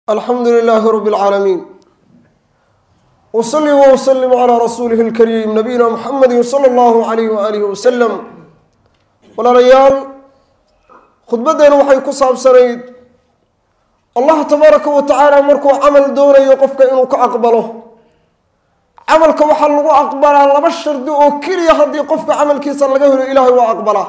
alxamdu lilaahi rabi اlcaalamiin wsali wslim calaa rasuulihi اlkariim nabiyina muxamedi sala allahu alayh waalihi wasalam walaalayaal khudbaddeenu waxay ku saabsanayd allah tabaaraka wa tacaala markuu camal doonayo qofka inuu ka aqbalo camalka waxaa lagu aqbalaa laba shardi oo keliya haddii qofka camalkiisa laga helo ilaahay waa aqbalaa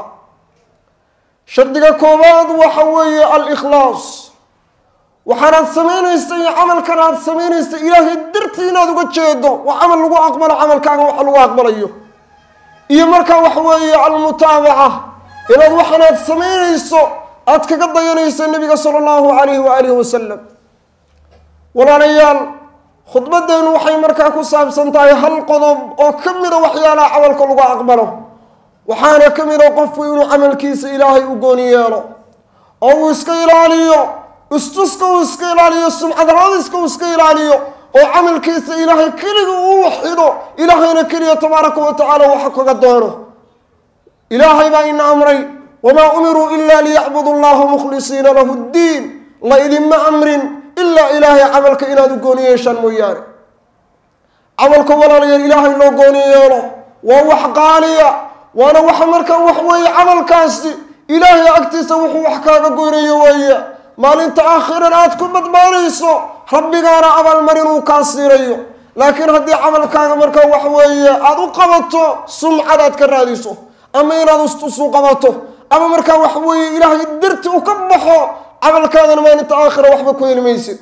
shardiga koowaad waxa weeye alikhlaas waxaanaad samaynaysa iyo camalkan aad samaynaysa ilaahay dartii inaad uga jeedo waa camal lagu aqbalo camalkaaga waxa lagu aqbalayo iyo markaa waxa weeye almutaabaca inaad waxaanaad samaynayso aad kaga dayanayso nabiga sala allahu alayhi waalihi wasalam walaalayaal khudbaddeenu waxay markaa ku saabsan tahay hal qodob oo ka mida waxyaalaha camalka lagu aqbalo waxaana ka mida qofku inuu camalkiisa ilaahay u gooni yeelo oo uu iska ilaaliyo istuska uu iska ilaaliyo sumcadraadiska uu iska ilaaliyo oo camalkiisa ilaahay keliga uu waxido ilaahayna keliya tabaaraka wa tacaala waxa kaga doono ilaahay baa ina amray wamaa umiruu ila liyacbudu llaha mukhlisiina lahu ddiin la idinma amrin ilaa ilaahay camalka inaad u gooni yeeshaan mooyaane camalka walaalayaal ilaahay loo gooni yeelo waa wax qaaliya waana waxa markaa wax weeye camalkaasi ilaahay agtiisa wuxuu wax kaaga goynayo weeye maalinta aakhiran aad ku badbaanayso rabbigaana abaalmarin uu kaa siinayo laakiin haddii camalkaaga markaa wax weeye aada u qabato sumcad aad ka raadiso ama inaad ustusu qabato ama markaa wax weeye ilaahay darti u ka baxo camalkaadana maalinta aakhira waxba ku heli maysid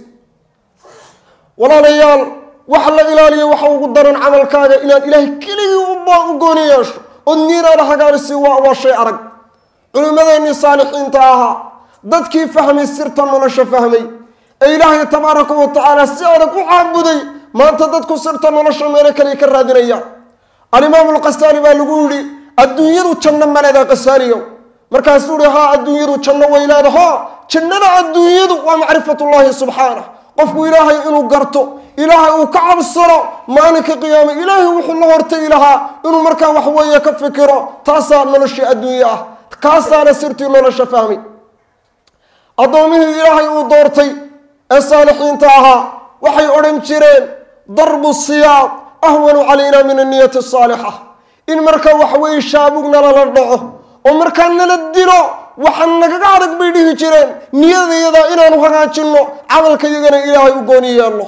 walaalayaal waxa la ilaaliyo waxa ugu daran camalkaaga inaad ilaahay keligii u gooni yeesho ood niinaada hagaarisi waa waa shay arag culimmadeenii saalixiinta ahaa dadkii fahmay sirta nolosha fahmay ee ilaahay tabaaraka wa tacaala si adag u caabuday maanta dadku sirta nolosha meelo kale ka raadinayaan alimaamu lqasaali baa lagu yidhi adduunyadu janno maleeda qasaaliyow markaasuu ihi haa adduunyadu janno way leedaho jannada adduunyadu waa macrifatullaahi subxaanah qofku ilaahay inuu garto ilaahay uu ka cabsano maalinka qiyaame ilaahay wuxuu la hortagi lahaa inuu markaa wax weeye ka fikiro taasaa noloshii adduunye ah kaasaana sirtii nolosha fahmay addoomihii ilaahay uu doortay ee saalixiinta ahaa waxay odhan jireen darbu siyaaq ahwanu calayna min anniyati asaalixa in markaa waxweeye shaabugna lala dhaco oo markaa nala dilo waxa nagaga adag bay dhihi jireen niyadayada inaanu hagaajinno camalka yagana ilaahay u gooni yeelno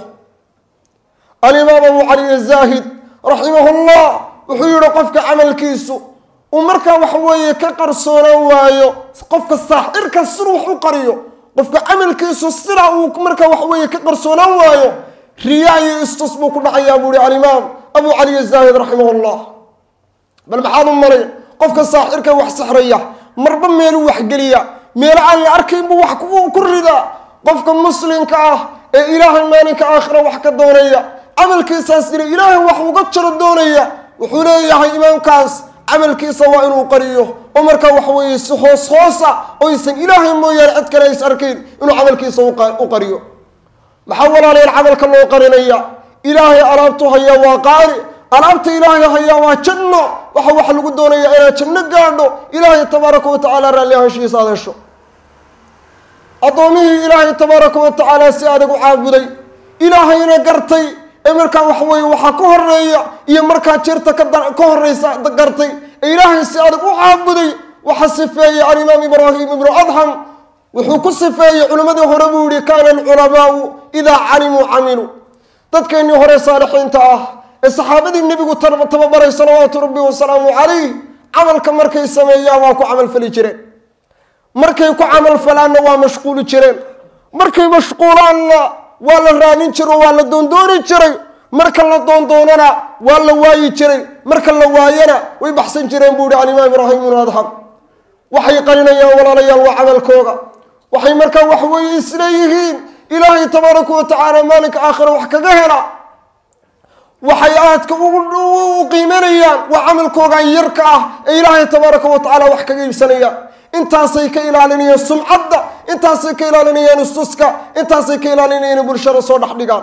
alimaam abu cali azaahid raximahullah wuxuu yihi qofka camalkiisu uu markaa wax weeye ka qarsoonaan waayo qofka saaxirka siduu wax u qariyo qofka camalkiisu sidaa uu markaa wax weeye ka qarsoonaan waayo riyaa iyo istus buu ku dhacayaa buu ihi alimaam abu cali azaahid raximahullah bal maxaad u malay qofka saaxirka wax sixraya marba meeluu waxgeliya meelo aan la arkayn buu wax ku ridaa qofka muslimka ah ee ilaahay maalinka aakhira wax ka doonaya camalkiisaas ina ilaahay wax uga jaro doonaya wuxuu leeyahay imaamkaas camalkiisa waa inuu qariyo oo markaa wax weeye si hoos hoosa oysan ilaahay mooyaane cid kale ays arkayn inuu camalkiisa u qariyo maxaa walaalayaal camalka loo qarinaya ilaahay alaabtu hayaa waa qaali alaabta ilaahay hayaa waa janno waxa waxa lagu doonaya inaad janno gaadho ilaahay tabaaraka wa tacaala raalli ahaanshihiisa aad hesho addoomihii ilaahay tabaaraka wa tacaala si adag u caabuday ilaahayna gartay ee markaa wax weeye waxaa ka horeeya iyo markaa jirta ka horeysa gartay ee ilaahay si adag u caabuday waxa sifeeyey alimaam ibraahim ibnu adham wuxuu ku sifeeyey culimmadii hore buu yihi kaana alculamaau idaa calimuu camiluu dadkeennii hore saalixiinta ah ee saxaabadii nebigu tababaray salawaatu rabbi wasalaamu calayh camalka markay sameeyaan waa ku camalfali jireen markay ku camalfalaanna waa mashquuli jireen markay mashquulaanna waa la raadin jiro waa la doondooni jiray marka la doondoonana waa la waayi jiray marka la waayana way baxsan jireen buu yihi alimaam ibraahim ibnu adham waxay qarinayaan walaalayaal waa camalkooga waxay markaa wax weeye isleeyihiin ilaahay tabaaraka wa tacaala maalinka aakhira wax kaga hela waxay aadka u qiimanayaan waa camalkoogan yarka ah ee ilaahay tabaaraka wa tacaala wax kaga iibsanayaan intaasay ka ilaalinayaan sumcadda intaasay ka ilaalinayaan istuska intaasay ka ilaalinayaan bulshada soo dhex dhigaan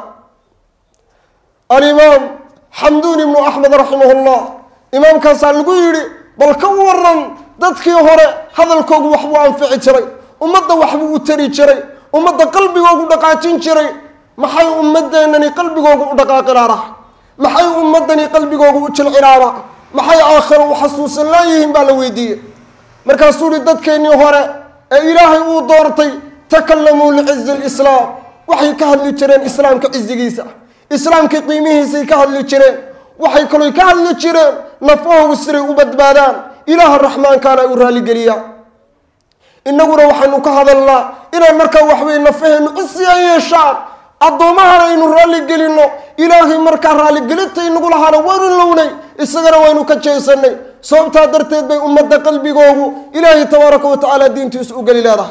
alimaam xamduun ibnu axmed raximahullah imaamkaasaa lagu yidhi bal ka waran dadkii hore hadalkoogu waxbuu anfici jiray ummadda waxbuu u tari jiray ummadda qalbigoogu dhaqaajin jiray maxay ummadeennani qalbigoogu u dhaqaaqilaara maxay ummadani qalbigoogu u jilcilaara maxay aakhiro u xasuusan laayihiin baa la weydiiyey markaasuu ihi dadkeennii hore ee ilaahay uu doortay takalamuu licizi lislaam waxay ka hadli jireen islaamka cizigiisa islaamka qiimihiisay ka hadli jireen waxay kaloy ka hadli jireen nafahoogu siday u badbaadaan ilaaha raxmaankaana ay u raalligeliyaan innaguna waxaynu ka hadalnaa inaan markaa waxweye nafaheennu cisiya yeeshaan addoomahana aynu raalligelinno ilaahay markaa raalligelinta inagu lahaana waynu lownay isagana waynu ka jeesanay sababtaa darteed bay ummadda qalbigoogu ilaahay tabaaraka wa tacaala diintiisu u geli leedahay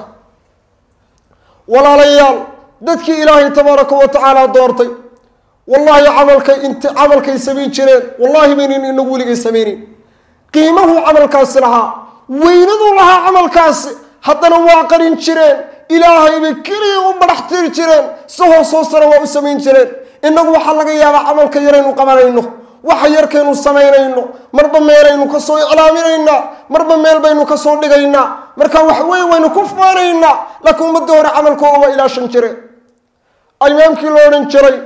walaalayaal dadkii ilaahay tabaaraka wa tacaala doortay wallaahi camalkay int camalkay samayn jireen wallaahi baynan inagu weligay samaynin qiimahuu camalkaasi lahaa weynaduu lahaa camalkaasi haddana waa qarin jireen ilaahay bay keliya u badax tiri jireen si hoos hoosana waa u samayn jireen innagu waxaa laga yaabaa camalka yaraynu qabanayno waxa yarkaynu samaynayno marba meelaynu kasoo iclaaminaynaa marba meel baynu kasoo dhigaynaa marka wax wey waynu ku faanaynaa laakiin ummadda hore camalkooga waa ilaashan jireen imaamkii lo odhan jiray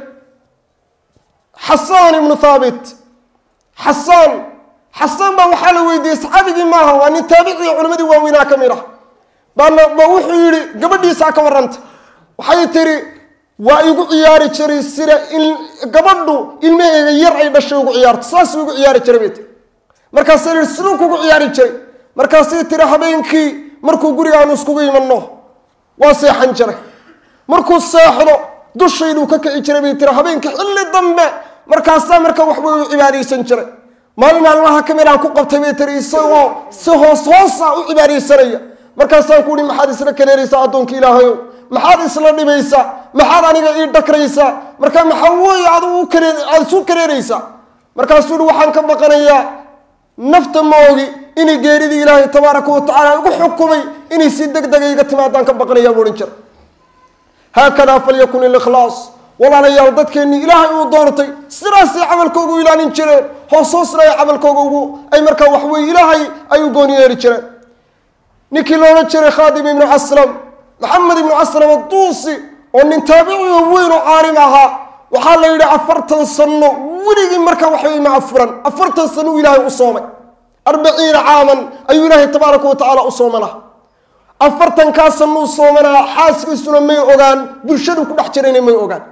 xasaan ibnu thaabit xasaan xasaan baa waxaa la weydiiyey saxaabigii maaha waa nin taabicii culimadii waaweynaa ka mid ah baana ba wuxuu yidhi gabadhiisaa ka warranta waxay tiri waa igu ciyaari jiray sida in gabadhu ilmaheega yar ay dhashay ugu ciyaarto saasuu igu ciyaari jiray bay tiri markaasay yihi siduu kugu ciyaari jiray markaasay tiri habeenkii markuu gurigaanu iskugu imanno waa seexan jiray markuu seexdo dushayduu ka kici jiray bay tiri habeenkii xilli dambe markaasaa marka waxbay u cibaadaysan jiray maalin maalmaha ka mid aan ku qabtay bay tiri isagoo si hoos hoosa u cibaadaysanaya markaasaan ku uhi maxaad isla kaleeraysaa addoonka ilaahayow maxaad isla dhibaysaa maxaad aniga ii dhakraysaa marka maxaa weeye adigu kare aada isu kareeraysaa markaasuu uhi waxaan ka baqanayaa nafta ma ogi inay geeridii ilaahay tabaaraka wa tacaala igu xukumay inay si deg dega iga timaadaan ka baqanayaa bu odhan jira haakadaa falyakun ilikhlaas walaalayaal dadkeennii ilaahay uu doortay sidaasay camalkooga u ilaalin jireen hoos hoosna ay camalkooga ugu ay markaa waxweye ilaahay ay u gooni yeeri jireen ninkii loodhan jiray khaadim ibnu aslam maxamed ibnu aslam adduusi oo nin taabiciyo weyn oo caalim ahaa waxaa la yidhi afartan sano weligii markaa waxweye ma afuran afartan sano uu ilaahay u soomay arbaciina caaman ayuu ilaahay tabaaraka wa tacaala u soomanaa afartankaa sanuu soomanaa xaaskiisuna may ogaan bulshadu ku dhex jirayna may ogaan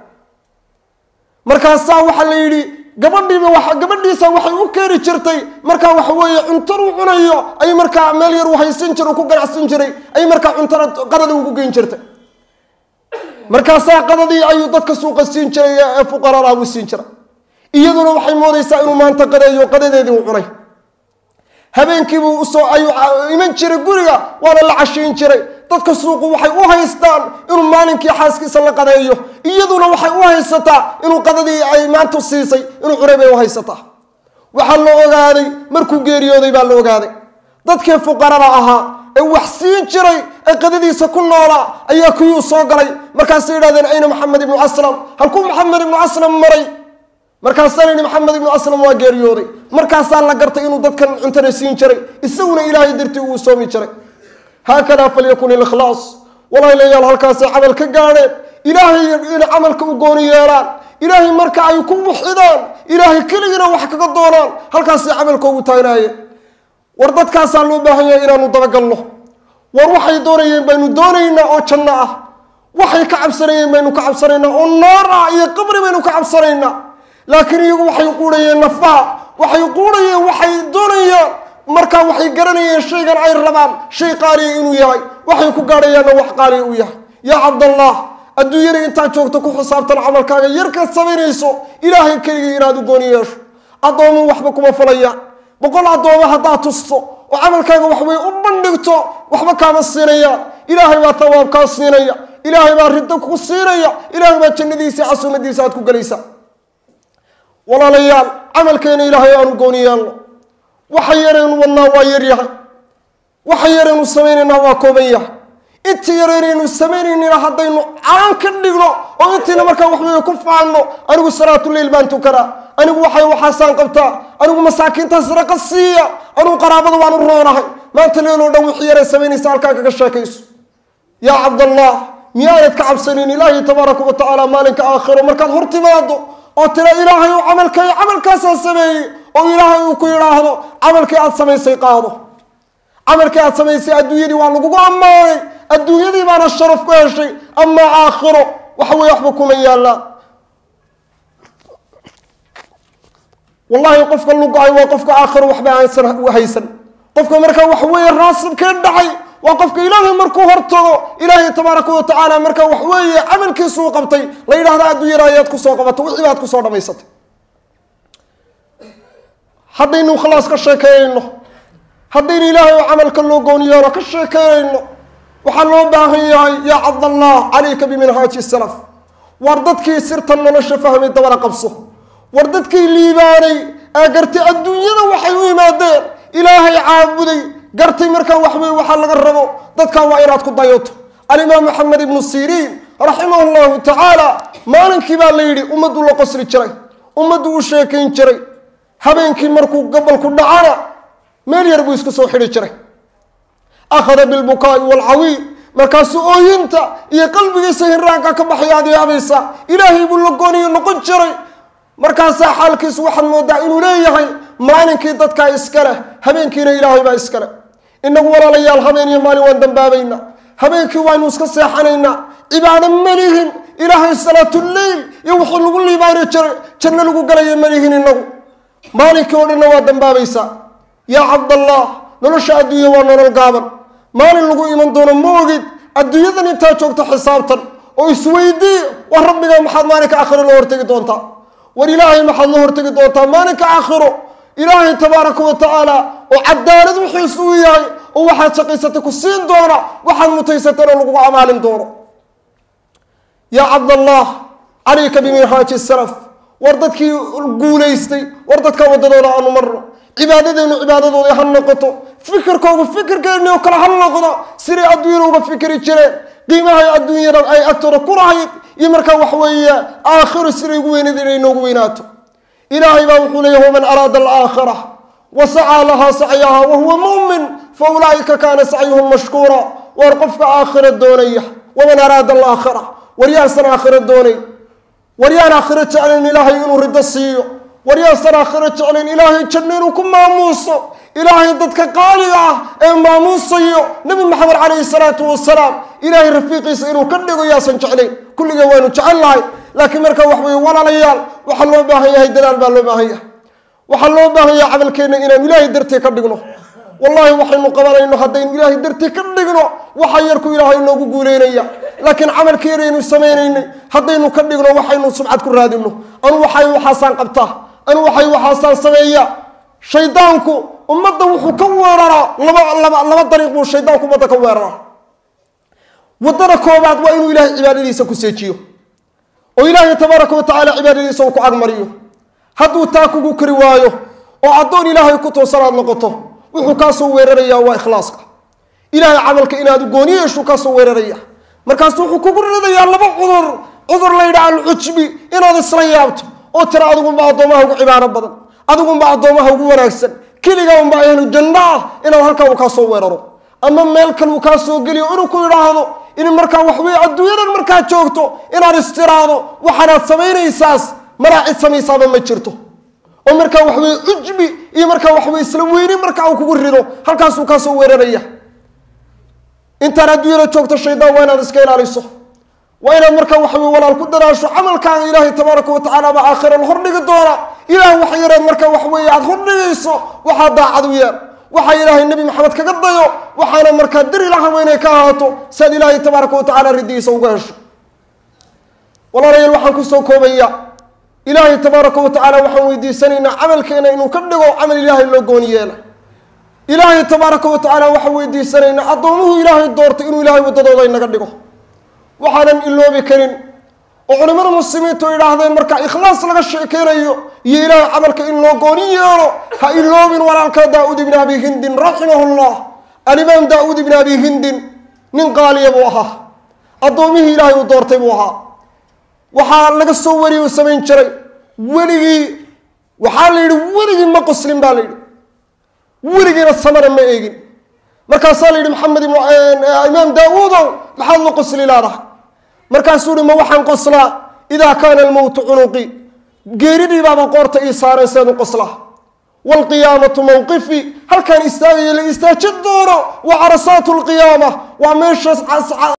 markaasaa waxaa la yidhi gabadhiiba wa gabadhiisa waxay u keeni jirtay markaa waxa weeye cuntaduu cunayo ay markaa meel yar u haysan jira ku ganacsan jiray ay markaa cuntada qadada ugu geyn jirtay markaasaa qadadii ayuu dadka suuqa siin jiray ee fuqaradaa buu siin jiray iyaduna waxay moodaysaa inuu maanta qadeeyo qadadeedii u cunay habeenkiibuu usoo ayuu iman jiray guriga waana la cashiin jiray dadka suuqu waxay u haystaan inuu maalinkii xaaskiisa la qadeeyo iyaduna waxay u haysataa inuu qadadii ay maanta siisay inuu cunay bay u haysataa waxaa la ogaaday markuu geeriyooday baa la ogaaday dadkii fuqarada ahaa ee wax siin jiray ee qadadiisa ku noolaa ayaa kuyuu soo galay markaasay yidhahdeen ayna maxamed ibnu aslam halkuu maxamed ibnu aslam maray markaasaan yidhi maxamed ibnu aslam waa geeriyooday markaasaa la gartay inuu dadkan cuntada siin jiray isaguna ilaahay dartii uu soomi jiray haakadaa falyakun ilikhlaas walaalayaal halkaasay camal ka gaadheen ilaahay inay camalka u gooni yeelaan ilaahay marka ay ku wixidaan ilaahay keligiina wax kaga doonaan halkaasay camalkoogu taagnaayeen war dadkaasaa loo baahan yahay inaanu dabagalno war waxay doonayeen baynu doonaynaa oo janno ah waxay ka cabsanayeen baynu ka cabsanaynaa oo naar ah iyo qabri baynu ka cabsanaynaa laakiin iyagu waxay quudhayeen nafaha waxay quudhayeen waxay doonayaan markaa waxay garanayeen shaygan ay rabaan shay qaaliya inuu yahay waxay ku gaadhayaanna wax qaaliya uu yahay yaa cabdallah adduunyada intaad joogto ku xisaabtan camalkaaga yarkaad samaynayso ilaahay keligii inaad u gooni yeesho addoomo waxba kuma falayaan boqol addooma haddaad tusto oo camalkaaga waxway u bandhigto waxba kaama siinayaan ilaahay baa tawaab kaa siinaya ilaahay baa riddo ku siinaya ilaahay baa jannadiisa casuumadiisa aad ku gelaysaa walaalayaal camalkeena ilaahay aanu gooni yeelno waxa yaraynu wadnaa waa yar yahay waxa yaraynu samaynaynaa waa kooban yahay inta yaraynaynu samaynayna haddaynu caan ka dhigno oo intiina markaa waxweye ku faanno anigu salaatuleyl baan tukanaa anigu waxay waxaasaan qabtaa anigu masaakiinta sadaqa siiya anigu qaraabada waanu roonahay maanta leeloo dhan wixii yaray samaynaysa halkaa kaga sheekayso yaa cabdallah miyaanad ka cabsanin ilaahay tabaaraka wa tacaala maalinka aakhiro markaad hor timaado oo tira ilaahay uu camalkay camalkaasaa sameeyey oo ilaahay uu ku yidhaahdo camalkii aad samaysay qaado camalkii aad samaysay adduunyadii waa lagugu ammaanay adduunyadii baana sharaf ku heshay amaa aakhiro waxa weye waxba kuma yaallaan wallahi qofka lugo-ay waa qofka aakhiro waxba aansan haysan qofka markaa waxa weeye raasibkee dhacay waa qofka ilaahay markuu hortago ilaahay tabaaraka wa tacaala markaa wax weeye camalkiisuu qabtay la yidhahda adduunyada ayaad kusoo qabatay wixii baad kusoo dhamaysatay haddaynu ikhlaas ka sheekeynayno haddaynu ilaahay oo camalka loo gooniyeeno ka sheekeynayno waxaa loo baahan yahay yaa cabdallah calayka biminhaaji salaf war dadkii sirta nolosha fahmay dabana qabso war dadkii liibaanay ee gartay adduunyada waxay u yimaadeen ilaahay caabuday gartay markaa waxwey waxaa laga rabo dadkan waa inaad ku dayato alimaam maxamed ibnu siriin raximah llahu tacaala maalinkii baa la yidhi ummaddu la qosli jiray ummaddu u sheekayn jiray habeenkii markuu gobolku dhacana meel yar buu isku soo xidhi jiray akhada bilbukaai waalcawiil markaasuu ooyinta iyo qalbigiisa hiraanka ka baxay aad yaabaysa ilaahay buu la gooniyo noqon jiray markaasaa xaalkiisu waxaad moodaa inuu leeyahay maalinkii dadkaa iska leh habeenkiina ilaahay baa iska leh inagu walaalayaal habeen iyo maalin waan dambaabaynaa habeenkii waynu iska seexanaynaa cibaado malihin ilaahay salaatuleyl iyo wixii lagu liibaani jiray janno lagu galaya malihin inagu maalinkii oo dhanna waa dambaabaysaa yaa cabdallah nolosha adduunya waa nolol gaaban maalin lagu iman doono ma ogid adduunyadan intaa joogto xisaabtan oo isweydii war rabbiga maxaad maalinka aakhiro la hortegi doontaa war ilaahay maxaad la hortegi doontaa maalinka aakhiro ilaahay tabaaraka wa tacaala oo cadaalad wixiisu u yahay oo waxaad shaqaysatay ku siin doona waxaad mutaysatana lagugu amaalin doono yaa cabdallah calayka biminhaaji salaf war dadkii guulaystay war dadka waddadooda aanu marno cibaadadeenu cibaadadooda ha noqoto fikirkoogu fikirkeeni oo kale ha noqdo siday adduunyada uga fikri jireen qiimahay adduunyada ay agtooda ku lahayd iyo markaa wax weeye aakhiru siday ugu weynayd inay noogu weynaato ilaahay baa wuxuu leeyahy waman araada alaakhira wa sacaa lahaa sacyaha wahuwa mumin fa ulaa'ika kaana sacyuhum mashkuura waar qofka aakhira doonaya waman araada alaakhira waryaasan aakhira doonayn waryaan aakhiro jeclayn ilaahay inuu rido siiyo waryaasan aakhiro jeclayn ilaahay janno inuu ku maamuuso ilaahay dadka qaaliga ah ee maamuusayo nebi maxamed calayhi salaatu wasalaam ilaahay rafiiqiisa inuu ka dhigo yaasan jeclayn kulligee waanu jecel lahay laakiin markaa wax weye walaalayaal waxaa loo baahan yahay dadaal baa loo baahan yahay waxaa loo baahan yahay camalkeenna inaanu ilaahay dartii ka dhigno wallahi waxaynu qabanayno haddaynu ilaahay dartii ka dhigno waxa yarku ilaahay inoogu guuleynaya laakiin camalkii yaraynu samaynaynay haddaynu ka dhigno waxaynu subcad ku raadino anu waxay waxaasaan qabtaa anu waxay waxaasaan sameeya shaydaanku ummadda wuxuu ka weeraraa laba laba laba dariiq buu shaydaanku ummadda ka weeraraa waddada koobaad waa inuu ilaahay cibaadadiisa ku seejiyo oo ilaahay tabaaraka wa tacaala cibaadadiisa uu ku agmariyo hadduu taa kugu kari waayo oo addoon ilaahay ku toosanaad noqoto wuxuu kaasoo weerarayaa waa ikhlaaska ilaahay camalka inaad gooni yeeshuu kaasoo weeraraya markaasu wuxuu kugu ridayaa laba cudur cudur laydha alcujbi inaad isla yaabto oo tira adigunba addoomaha ugu cibaaro badan adigunba addoomaha ugu wanaagsan keliga unba ahlu janno ah inaad halkaa uu kaasoo weeraro ama meel kale uu kaa soo geliyo inuu ku idhaahdo in markaa waxweye adduunyadan markaad joogto inaad istiraado waxaanaad samaynaysaas maraa cid samaysaaba ma jirto oo markaa waxweye cujbi iyo markaa waxweye isla weyni markaa uu kugu rido halkaasuu kaasoo weeraraya intaan adduunyada joogto shaydaan waa inaad iska ilaaliso waa inaad markaa waxaweye walaal ku daraasho camalkaaga ilaahay tabaaraka wa tacaala baa aakhira la hordhigi doona ilaah wax yareed markaa waxweeye aada hordhigayso waxaa daacad u yeer waxaa ilaahay nebi maxamed kaga dayo waxaana markaa diri lahaba inay ka ahaato si aad ilaahay tabaaraka wa tacala riddigiisa uga hesho walaalayaal waxaan kusoo koobaya ilaahay tabaaraka wa tacaala waxaan weydiisanaynaa camalkeena inuu ka dhigo camal ilaahay loo gooni yeela ilaahay tabaaraka wa tacaala waxaan weydiisanaynaa addoomuhu ilaahay doortay inuu ilaahay waddadooda inaga dhigo waxaanan iloobi karin oo culimmada muslimiintu idhaahdeen marka ikhlaas laga sheekeynayo iyo ilaahay camalka in loo gooni yeelo ha iloobin walaalka daa-uud ibni abi hindin raximahu llah alimaam daa-uud ibni abi hindin nin qaaliya buu ahaa addoomihii ilaahay uu doortay buu ahaa waxaa laga soo wariyay uu samayn jiray weligii waxaa la yidhi weligii ma qoslin baa la yidhi weligiina samana ma eegin markaasaa la yidhi maxamed imaam daa-uudow maxaad la qosli laadahay markaasuu uhi ma waxaan qoslaa idaa kaana almowtu cunuqi geeridhii baaba qoorta ii saaran seedu qoslaa waalqiyaamatu mowqifi halkaan istaagaya la istaajin doono wa carasaatu lqiyaama waa meeshaas